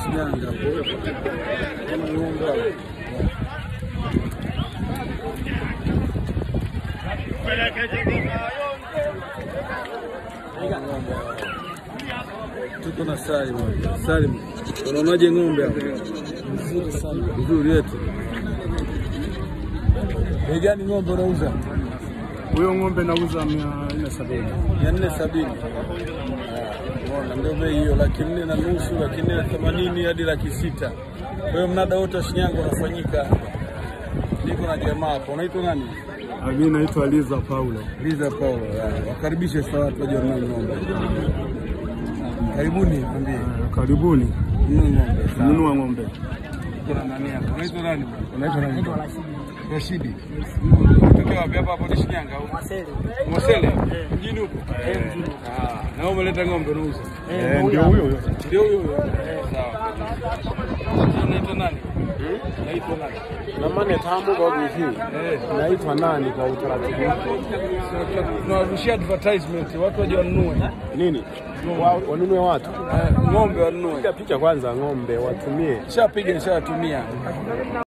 Shinyanga hapo. Kama ng'ombe hapo. Tuko na Salim. hapa. Salim, unaonaje ng'ombe hapo? Nzuri sana. Nzuri yetu. Bei gani ng'ombe unauza? Huyo ng'ombe nauza mia nne sabini. mia nne sabini. Unaona, ndio bei hiyo, laki nne na nusu, laki nne na themanini hadi laki sita. Kwa hiyo mnada wote wa Shinyanga unafanyika. Niko na jamaa hapo, unaitwa nani? Mi naitwa Liza Paulo. Liza Paulo. ya. Wakaribishe sasa watu waje wanunue ng'ombe. Karibuni, mwambie Ah, Karibuni nunue ng'ombe. Sawa. nunua ng'ombe. Kuna nani hapo? Unaitwa nani? Unaitwa nani? Rashidi. Unatokea wapi hapa hapo ni Shinyanga au? Mwasele. Mjini huko? Ah, na wewe umeleta ng'ombe unauza? Eh, Ndio huyo huyo. Ndio huyo huyo. Sawa. Unaitwa nani? Unaitwa nani? Namane tamu kwa hivi. Eh, Naitwa nani kwa utaratibu? tunawarushia advertisement watu waje wanunue. Nini? Wa- Wanunue watu. Eh, Ng'ombe wanunue. Piga picha kwanza ng'ombe watumie. Nishapiga nishawatumia.